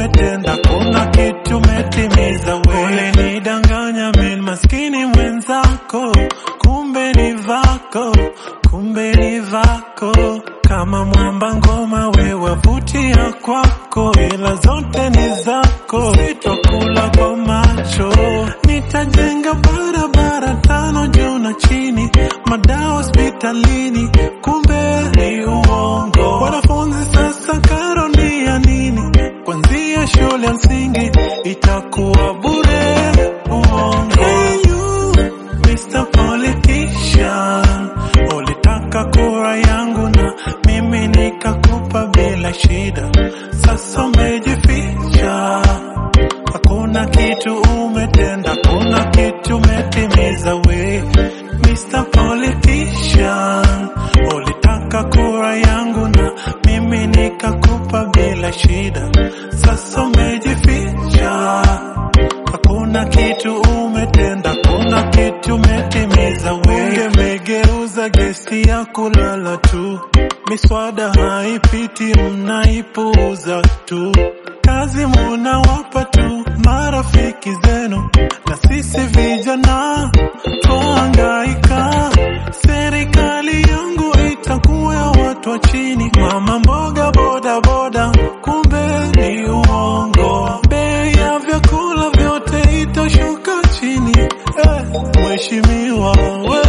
umetenda, kuna kitu umetimiza. Wewe nidanganya mimi maskini mwenzako, kumbe ni vako, kumbe ni vako. Kama mwamba ngoma wewe wavutia kwako, ila zote ni zako, sitokula kwa macho. Nitajenga barabara tano juu na chini, madawa hospitalini, kumbe ni uongo. Wanafunzi sasa karo ni ya nini? Kwanzia shule ya msingi itakuwa bure. Uongo. Hey you, Mr. Politician, ulitaka kura yangu na mimi nikakupa bila shida, sasa umejificha. Hakuna kitu umetenda, kuna kitu umetimiza we Mr. Politician, ulitaka kura yangu na mimi nikakupa bila shida, sasa umejificha. Hakuna kitu umetenda, kuna kitu umetimiza we. Umegeuza gesi ya kulala tu, miswada haipiti, mnaipuuza tu. Kazi munawapa tu marafiki zenu, na sisi vijana twahangaika. Serikali yangu itakuwa ya watu wa chini, mama mboga, boda boda, kumbe ni uongo. Bei ya vyakula vyote itashuka chini, eh, mheshimiwa we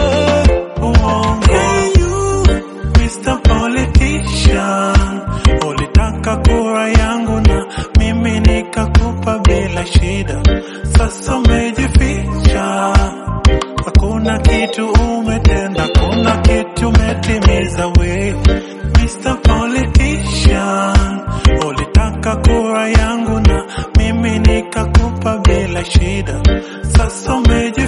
uongo. Hey you, Mr. Politician, ulitaka kura yangu na mimi nikakupa bila shida, sasa umejificha. Hakuna kitu umetenda, kuna kitu umetimiza we Mr. Politician, ulitaka kura yangu na mimi nikakupa bila shida, sasa umeji